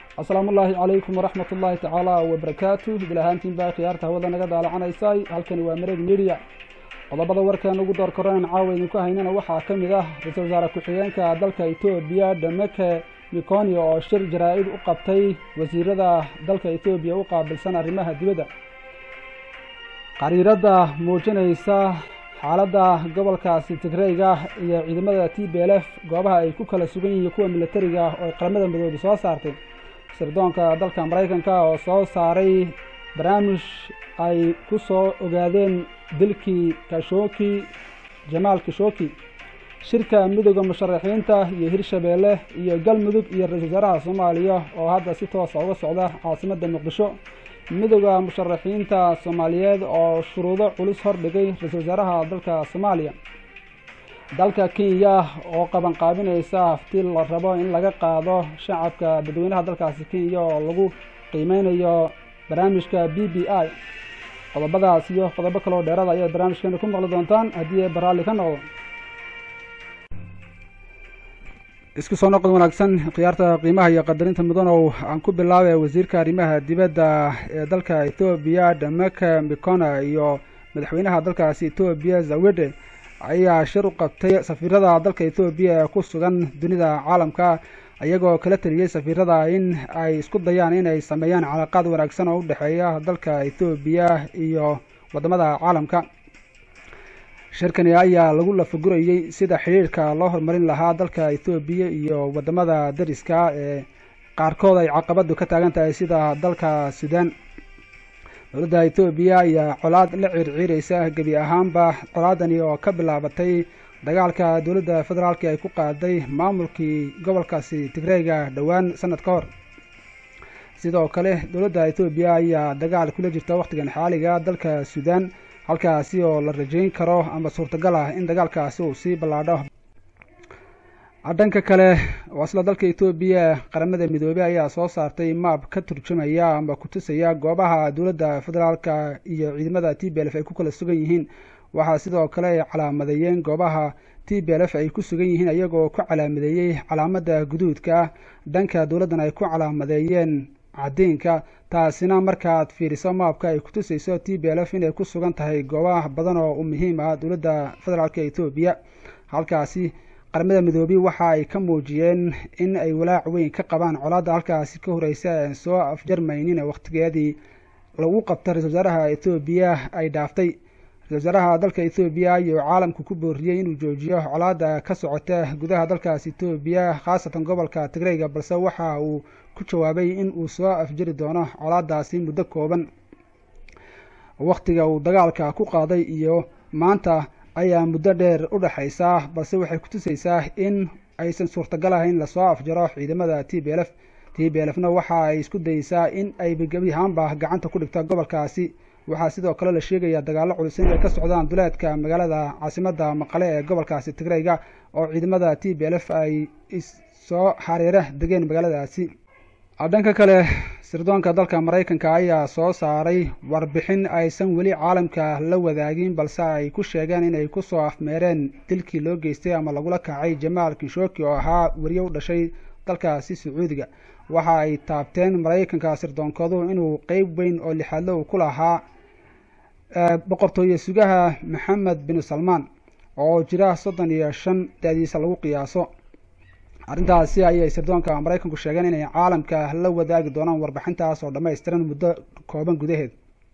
asalaamu ullaahi calaykum waraxmat ullaahi tacaala wabarakaatu bil ahaantiin baa khiyaarta hawada naga daalacanaysay halkani waa mareeg media qodobada warkeena ugu door koranan caawa idinku haynana waxaa ka mid ah ra-iisul wasaare ku-xigeenka dalka etoobiya dhameke mikonio oo shir jaraa-id u qabtay wasiirada dalka etoobiya u qaabilsan arrimaha dibadda qariirada muujinaysa xaaladda gobolkaasi tigreyga iyo ciidamada t b l f goobaha ay ku kala sugan yihiin kuwa militariga oo ay qaramada midoobe soo saartay sirdoonka dalka maraykanka oo soo saaray barnaamij ay ku soo ogaadeen dilkii kashoki jamaal kashoki shirka midooda musharaxiinta iyo hirshabeelle iyo galmudug iyo ra-isul wasaaraha soomaaliya oo hadda si toosa uga socda caasimadda muqdisho midooda musharaxiinta soomaaliyeed oo shuruudo culus hordhigay ra-isul wasaaraha dalka soomaaliya dalka kenya oo qaban qaabinaysa hafti la rabo in laga qaado shacabka dadweynaha dalkaasi kenya oo lagu qiimeynayo barnaamijka b b i qodobadaas iyo qodobo kaloo dheerada ayaad barnaamijkeena ku maqli doontaan haddii ay baraalli ka noqdo isku soo noqod wanaagsan khiyaarta qiimaha iyo qadarinta mudanow aan ku bilaabay wasiirka arrimaha dibadda ee dalka ethoobiya dhameke mikona iyo madaxweynaha dalkaasi ethoobiya zawede ayaa shir u qabtay safiirada dalka ethoobiya ee ku sugan dunida caalamka iyagoo kala teliyey safiirada in ay isku dayaan inay sameeyaan calaaqaad wanaagsan oo u dhexeeya dalka ethoobiya iyo waddamada caalamka shirkani ayaa lagu lafagurayey sida xidhiirka loo horumarin lahaa dalka ethoobiya iyo waddamada dariska ee qaarkood ay caqabadu ka taagan tahay sida dalka suudaan dowladda ethoobiya ayaa colaad la ciirciireysa gebi ahaanba colaadani oo ka bilaabatay dagaalka dowladda federaalk ay ku qaaday maamulkii gobolkaasi tigreyga dhowaan sanad ka hor sidoo kale dowladda ethoobiya ayaa dagaal kula jirta wakhtigan xaaliga dalka suudaan halkaasi oo la rajeyn karo ama suurtagal ah in dagaalkaasi uu sii ballaadho dhanka kale oo isla dalka etoobiya qaramada midoobey ayaa soo saartay maab ka turjumaya ama kutusaya goobaha dowladda federaalka iyo ciidamada t b l f ay ku kala sugan yihiin waxaa sidoo kale ay calaamadeeyeen goobaha t b l f ay ku sugan yihiin iyagoo ku calaamadeeyey calaamada guduudka dhanka dowladdan ay ku calaamadeeyeen caddiinka taasina markaaad fiiriso maabka ay kutusayso t b l f inay ku sugan tahay goobaha badan oo u muhiim ah dowladda federaalka etoobiya halkaasi qaramada midoobey waxa ay ka muujiyeen in ay walaac weyn ka qabaan colaadda halkaasi ka horeysa aan soo afjarmaynin wakhtigeedii lagu qabta ra-isul wasaaraha ethoobiya ay dhaaftay ra-isul wasaaraha dalka ethoobiya iyo caalamku ku booriyey inuu joojiyo colaadda ka socota gudaha dalkaasi etoobiya khaasatan gobolka tigreyga balse waxa uu ku jawaabay in uu soo afjari doono colaadaasi muddo kooban wakhtiga uu dagaalka ku qaaday iyo maanta ayaa muddo dheer u dhexaysaa balse waxay kutusaysaa in aysan suurtagal ahayn lasoo afjaro ciidamada t b l f t b l fna waxa ay isku dayeysaa in ay gebi ahaanba gacanta ku dhigto gobolkaasi waxaa sidoo kale la sheegayaa dagaallo culus in ay ka socdaan duleedka magaalada caasimadda maqale ee gobolkaasi tigreyga oo ciidamada t b l f ay soo xariira degeen magaaladaasi dhanka kale sirdoonka dalka maraykanka ayaa soo saaray warbixin aysan weli caalamka la wadaagin balse ay ku sheegeen inay kusoo afmeereen dilkii loo geystay ama lagula kacay jamaal kishoki oo ahaa weriye u dhashay dalkaasi sacuudiga waxa ay taabteen maraykanka sirdoonkoodu inuu qeyb weyn oo lixaadlo uu ku lahaa boqortooye sugaha maxamed bin salmaan oo jira soddon iyo shan da-diisa lagu qiyaaso arrintaasi ayay sirdoonka maraykanku sheegeen inay caalamka la wadaagi doonaan warbixintaas oo dhammaystiran muddo kooban gudaheed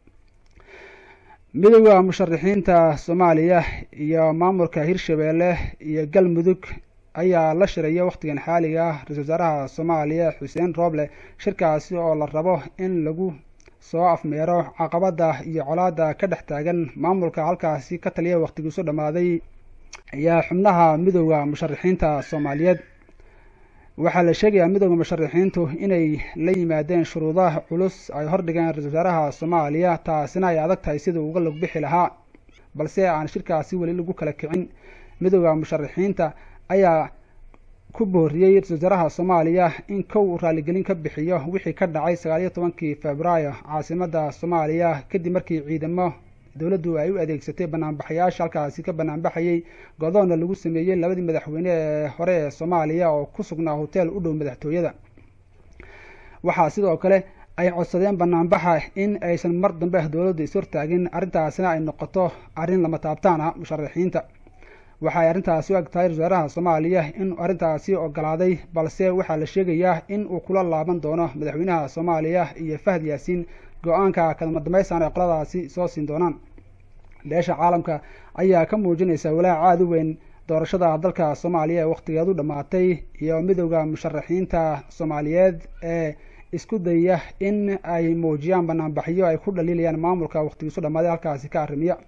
midooda musharaxiinta soomaaliya iyo maamulka hirshabeelle iyo galmudug ayaa la shiraya wakhtigan xaaliga ah ra-isul wasaaraha soomaaliya xuseen rooble shirkaasi oo la rabo in lagu soo afmeero caqabada iyo colaada ka dhex taagan maamulka halkaasi ka taliya wakhtigiisu dhammaaday ayaa xubnaha midooda musharaxiinta soomaaliyeed waxaa la sheegayaa midooda musharaxiintu inay la yimaadeen shuruudaha culus ay hordhigeen ra-isul wasaaraha soomaaliya taasina ay adag tahay sidii uga log bixi lahaa balse aan shirkaasi weli lagu kala kicin midooda musharaxiinta ayaa ku booriyey ra-isul wasaaraha soomaaliya in kow raaligelin ka bixiyo wixii ka dhacay sagaaliyo tobankii februaayo caasimadda soomaaliya kadib markii ciidamo dowladdu ay u adeegsatay banaanbaxayaasha halkaasi ka banaanbaxayey godoonna lagu sameeyey labadii madaxweyne ee hore ee soomaaliya oo ku sugnaa hoteel u dhow madaxtooyada waxaa sidoo kale ay codsadeen banaanbaxa in aysan mar dambe dowladda ishortaagin arrintaasina ay noqoto arrin lama taabtaan ah musharaxiinta waxaay arrintaasi u eg tahay wasaaraha soomaaliya in arrintaasi ogolaaday balse waxaa la sheegayaa in uu kula laaban doono madaxweynaha soomaaliya iyo fahad yaasiin go-aanka kadama dambaysan ay qoladaasi soo siin doonaan beesha caalamka ayaa ka muujinaysa walaac aada u weyn doorashada dalka soomaaliya ee wakhtigeedu dhammaatay iyo midowda musharaxiinta soomaaliyeed ee isku dayaya in ay muujiyaan banaanbaxyo ay ku dhaliilayaan maamulka wakhtigiisu dhammaaday halkaasi ka arrimiya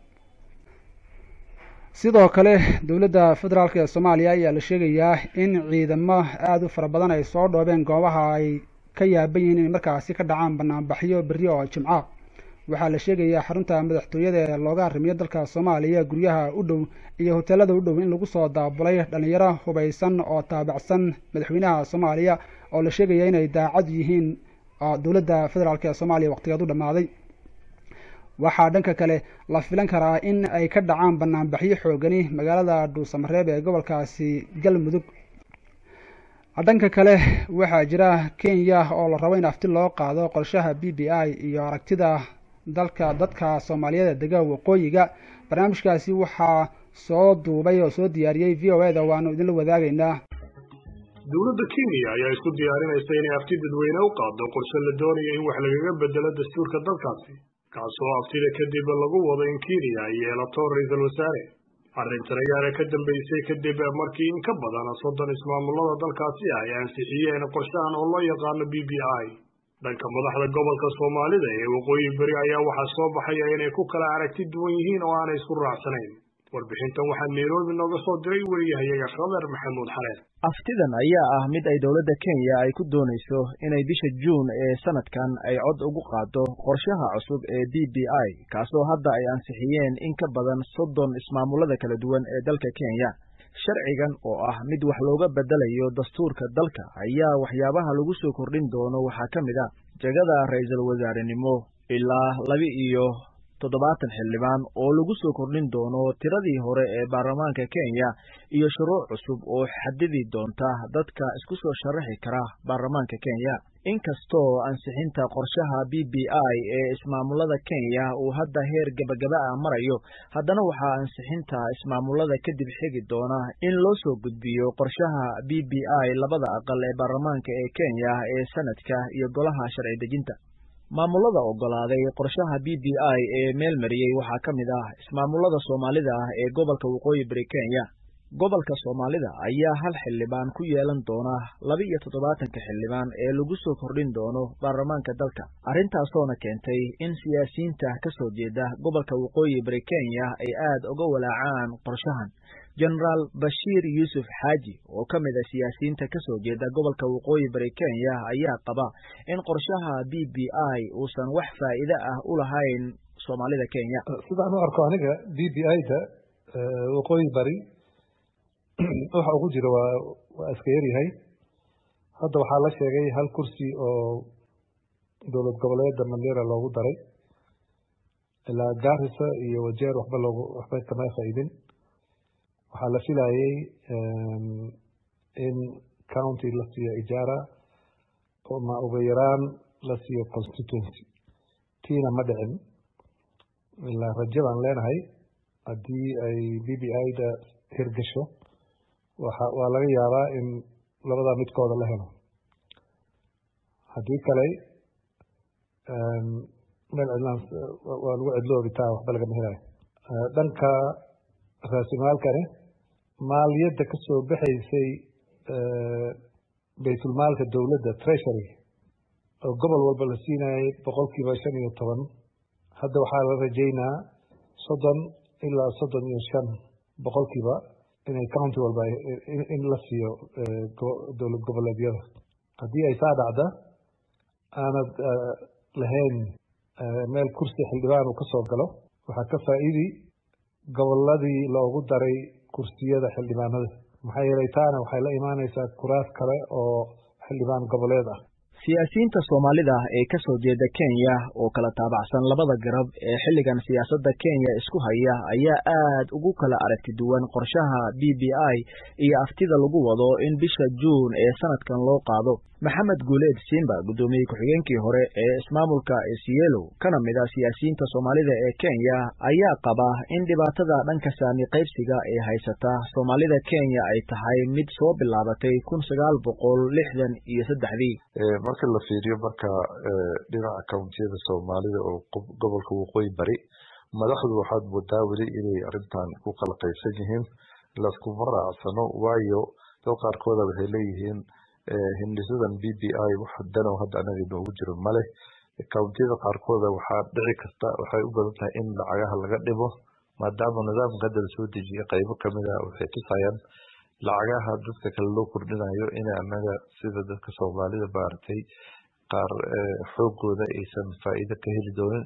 sidoo kale dowladda federaalk ee soomaaliya ayaa la sheegayaa in ciidamo aada u fara badan ay soo dhoobeen goobaha ay ka yaaban yihiin inay markaasi ka dhacaan banaanbaxyo berri oo jimca waxaa la sheegayaa xarunta madaxtooyada ee looga arrimiyo dalka soomaaliya guryaha u dhow iyo hoteelada u dhow in lagu soo daabulay dhalinyaro hubaysan oo taabacsan madaxweynaha soomaaliya oo la sheegaya inay daacad yihiin dowladda federaalk ee soomaaliya waqtigeed u dhammaaday waxaa dhanka kale la filan karaa in ay ka dhacaan banaanbaxyo xoogani magaalada dhuusamareeb ee gobolkaasi galmudug dhanka kale waxaa jira kenya oo la rabo in afti loo qaado qorshaha b b i iyo aragtida dalka dadka soomaaliyeed ee dega waqooyiga barnaamijkaasi waxaa soo duubay oo soo diyaariyey v o eda waanu idinla wadaagaynaa dowladda kenya ayaa isku diyaarinaysa inay afti dadweyne u qaado qorshe la doonayo in wax lagaga bedelo dastuurka dalkaasi kaasoo aftida kadib lagu wado in kenya ay yeelato ra-iisul wasaare arrintan ayaana ka dambeysay kadib markii in ka badan soddon ismaamulada dalkaasi ah ay ansixiyeen qorshahan oo loo yaqaano b b i dhanka madaxda gobolka soomaalida ee waqooyi beri ayaa waxaa soo baxaya inay ku kala aragti duwan yihiin oo aanay isku raacsanayn warbixintan waxaa nairobi nooga soo diray weriyahayaga khadar maxamuud xareer aftidan ayaa ah mid ay dowladda kenya ay ku doonayso inay bisha juun ee sanadkan ay cod ugu qaado qorshaha cusub ee b b i kaasoo hadda ay ansixiyeen in ka badan soddon ismaamulada kala duwan ee dalka kenya sharcigan oo ah mid wax looga bedelayo dastuurka dalka ayaa waxyaabaha lagu soo kordhin doono waxaa ka mid a jegada ra-iisul wasaarenimo ilaa laba iyo toddobaatan xildhibaan oo lagu soo kordhin doono tiradii hore ee baarlamaanka kenya iyo shuruuc cusub oo xadidi doonta dadka isku soo sharaxi kara baarlamaanka kenya inkastoo ansixinta qorshaha b b i ee ismaamulada kenya uu hadda heer gebagaba ah marayo haddana waxaa ansixinta ismaamulada kadib xigi doona in loo soo gudbiyo qorshaha b b i labada aqal ee baarlamaanka ee kenya ee sanadka iyo golaha sharci dejinta maamulada ogolaaday qorshaha b b i ee meel mariyey waxaa ka mid ah ismaamulada soomaalida ah ee gobolka waqooyi bari kenya gobolka soomaalida ayaa hal xildhibaan ku yeelan doona laba iyo toddobaatanka xildhibaan ee lagu soo kordhin doono baarlamaanka dalka arintaasoona keentay in siyaasiyiinta ka soo jeeda gobolka waqooyi bari kenya ay aad uga walaacaan qorshahan jenaraal bashiir yuusuf xaaji oo ka mid a siyaasiyiinta ka soo jeeda gobolka waqooyi bari kenya ayaa qaba in qorshaha b b i uusan wax faa'iide ah u lahayn soomaalida kenya sidaan u arko aniga b b i da waqooyi bari waxa ugu jira waa waa iska yaryahay hadda waxaa la sheegay hal kursi oo dowlad goboleeda mandera loogu daray ilaa garissa iyo wajeer waxba loogu waxba kama faa'iidin waxaa la filayay in county la siiyo ijaara ma uga yaraan la siiyo constituency tiina ma dhicin ilaa rajo baan leenahay haddii ay b b i da hirgasho waxa waa laga yaabaa in labadaa midkooda la helo haddii kale meel cidlaan waa lagu cidloobitaa waxba lagama helayo dhanka raasimaalkani maaliyadda ka soo baxaysay baytulmaalka dowladda treasury oo gobol walba la siinayay boqolkiiba shan iyo toban hadda waxaa la rajaynaa soddon ilaa soddon iyo shan boqolkiiba inay county walba in la siiyo dowlad goboleedyada haddii ay saa dhacda aanad lahayn meel kursi xildhibaan uu ka soo galo waxaa ka faa'iidi goboladii loogu daray kursiyada xildhibaanada maxaa yeelay taana waxay la imaanaysaa kuraas kale oo xildhibaan goboleed ah siyaasiyiinta soomaalida ee ka soo jeeda kenya oo kala taabacsan labada garab ee xilligan siyaasadda kenya isku haya ayaa aad ugu kala aragti duwan qorshaha b b i iyo aftida lagu wado in bisha juun ee sanadkan loo qaado maxamed guuleed simba guddoomiye ku-xigeenkii hore ee ismaamulka esielo kana mid ah siyaasiyiinta soomaalida ee kenya ayaa qaba in dhibaatada dhanka saami qaybsiga ee haysata soomaalida kenya ay tahay mid soo bilaabatay kun sagaal boqol lixdan iyo saddexdii marka la fiiriyo marka dhinaca kountiyada soomaalida oo gobolka waqooyi bari madaxdu waxaad moodaa weli inay arrintan ku kala qaybsan yihiin laskuma raacsano waayo dad qaarkooda waxay leeyihiin hindhisadan b b i wax danow hadda anaga inoogu jiro male countiyada qaarkooda waxaa dhici karta waxay u badan tahay in lacagaha laga dhimo maadaama nidaamka hadda lasoo dejiye qaybo kamid ah waxay tusayaan lacagaha dadka kale loo kordhinayo in anaga sida dadka soomaalida maaragtay qaar xoogooda aysan faa'iido ka heli doonin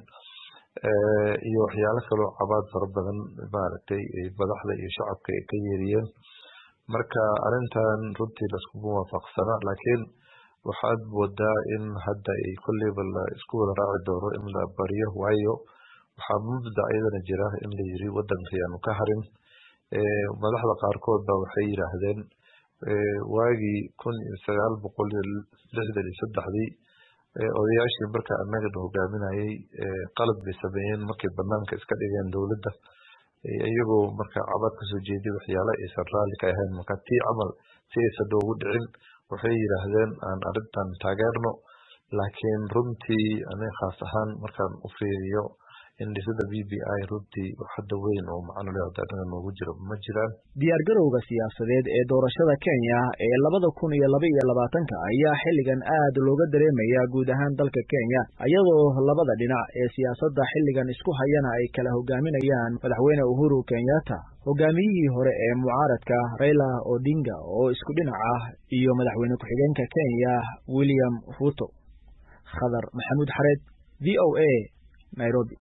iyo waxyaalo kaloo cabaad fara badan maaragtay madaxda iyo shacabka ay ka yeeriyeen marka arrintan runtii laskuma waafaqsana laakiin waxaad moodaa in hadda ay kolleyba la isku wada raaci doono in la bariyo waayo waxaa mubda iyadana jira in la yiri waddanka yaanu ka harin madaxda qaarkood ba waxay yidhaahdeen waagii kun iyo sagaal boqol iyo lixdan iyo saddexdii odayaashii marka annagana hogaaminayay qalad bay sameeyeen markay banaanka iska dhigeen dowladda iyagoo marka cabad kasoo jeediy waxyaalo aysan raalli ka ahayn marka tii camal si aysan noogu dhicin waxay yidhaahdeen aan arrintan taageerno laakiin runtii aniga khaas ahaan markaan u fiiriyo indhisada b b i runtii hadda weyn oo macno leh hadda anaga noogu jiro ma jiraan diyaargarowga siyaasadeed ee doorashada kenya ee labada kun iyo laba iyo labaatanka ayaa xilligan aad looga dareemaya guud ahaan dalka kenya iyadoo labada dhinac ee siyaasadda xilligan isku hayana ay kala hogaaminayaan madaxweyne uhuru kenyatta hogaamiyihii hore ee mucaaradka raila odinga oo isku dhinac ah iyo madaxweyne ku-xigeenka kenya william ruto khadar maxamuud xareed v o a nairobi